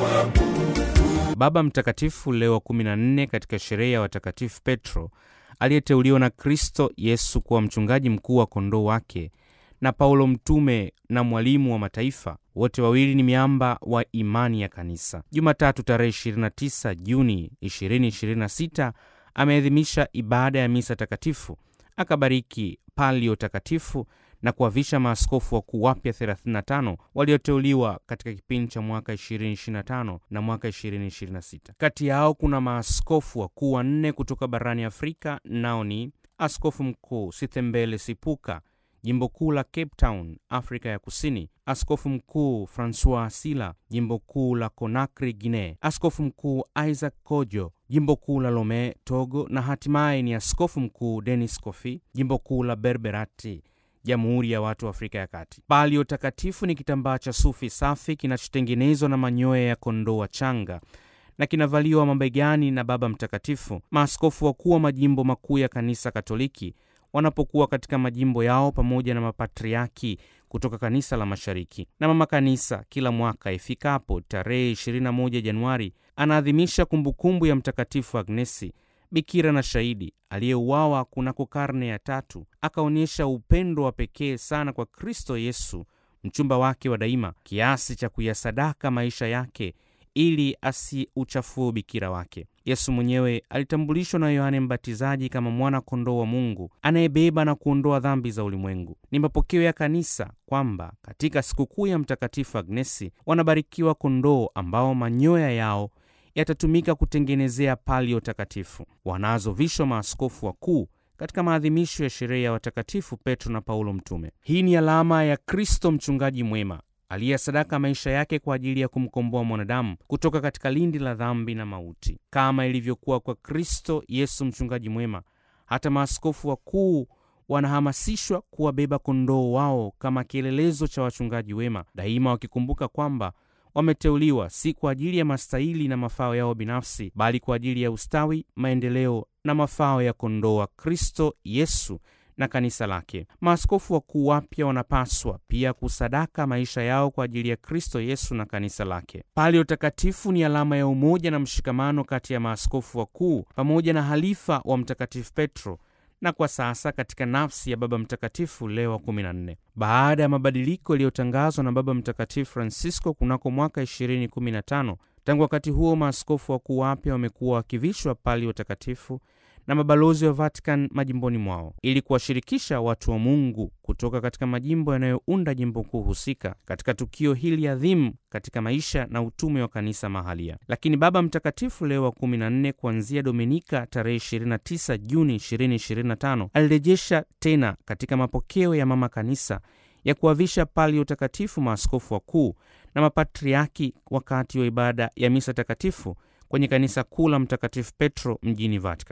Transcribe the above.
Baba Mtakatifu Leo wa 14 katika sherehe ya watakatifu Petro aliyeteuliwa na Kristo Yesu kuwa mchungaji mkuu wa kondoo wake na Paulo mtume na mwalimu wa mataifa, wote wawili ni miamba wa imani ya kanisa. Jumatatu tarehe 29 Juni 2026 ameadhimisha ibada ya misa takatifu, akabariki palio takatifu na kuwavisha maaskofu wakuu wapya 35 walioteuliwa katika kipindi cha mwaka 2025 na mwaka 2026. Kati yao kuna maaskofu wakuu wanne kutoka barani Afrika, nao ni askofu mkuu Sithembele Sipuka jimbo kuu la Cape Town, Afrika ya Kusini, askofu mkuu Francois Sila, jimbo kuu la Conakry, Guinea, askofu mkuu Isaac Kojo, jimbo kuu la Lome, Togo, na hatimaye ni askofu mkuu Denis Kofi, jimbo kuu la Berberati, Jamhuri ya Watu wa Afrika ya Kati. Palio takatifu ni kitambaa cha sufi safi kinachotengenezwa na manyoya ya kondoo wachanga na kinavaliwa mabegani na Baba Mtakatifu. Maaskofu wakuu wa majimbo makuu ya Kanisa Katoliki wanapokuwa katika majimbo yao pamoja na mapatriaki kutoka kanisa la Mashariki. Na mama kanisa kila mwaka ifikapo tarehe 21 Januari anaadhimisha kumbukumbu ya Mtakatifu Agnesi, bikira na shahidi aliyeuawa kunako karne ya tatu, akaonyesha upendo wa pekee sana kwa Kristo Yesu mchumba wake wa daima, kiasi cha kuyasadaka maisha yake ili asiuchafue ubikira wake. Yesu mwenyewe alitambulishwa na Yohane Mbatizaji kama mwana kondoo wa Mungu anayebeba na kuondoa dhambi za ulimwengu. Ni mapokeo ya kanisa kwamba katika sikukuu ya Mtakatifu Agnesi wanabarikiwa kondoo ambao manyoya yao yatatumika kutengenezea palio takatifu, wanazovishwa maaskofu wakuu katika maadhimisho ya sherehe ya watakatifu Petro na Paulo mtume. Hii ni alama ya Kristo mchungaji mwema aliyesadaka maisha yake kwa ajili ya kumkomboa mwanadamu kutoka katika lindi la dhambi na mauti. Kama ilivyokuwa kwa Kristo Yesu mchungaji mwema, hata maaskofu wakuu wanahamasishwa kuwabeba kondoo wao kama kielelezo cha wachungaji wema, daima wakikumbuka kwamba wameteuliwa si kwa ajili ya mastahili na mafao yao binafsi, bali kwa ajili ya ustawi, maendeleo na mafao ya kondoo wa Kristo Yesu na kanisa lake. Maaskofu wakuu wapya wanapaswa pia kusadaka maisha yao kwa ajili ya Kristo Yesu na kanisa lake. Palio takatifu ni alama ya umoja na mshikamano kati ya maaskofu wakuu pamoja na halifa wa Mtakatifu Petro na kwa sasa katika nafsi ya Baba Mtakatifu Leo wa 14. Baada ya mabadiliko yaliyotangazwa na Baba Mtakatifu Francisco kunako mwaka 2015, tangu wakati huo maaskofu wakuu wapya wamekuwa wakivishwa palio takatifu na mabalozi wa Vatican majimboni mwao ili kuwashirikisha watu wa Mungu kutoka katika majimbo yanayounda jimbo kuu husika katika tukio hili adhimu katika maisha na utume wa kanisa mahalia. Lakini Baba Mtakatifu Leo wa 14 kuanzia Dominika tarehe 29 Juni 2025 alirejesha tena katika mapokeo ya mama kanisa ya kuwavisha palio takatifu maaskofu wakuu na mapatriaki wakati wa ibada ya misa takatifu kwenye kanisa kuu la Mtakatifu Petro mjini Vatican.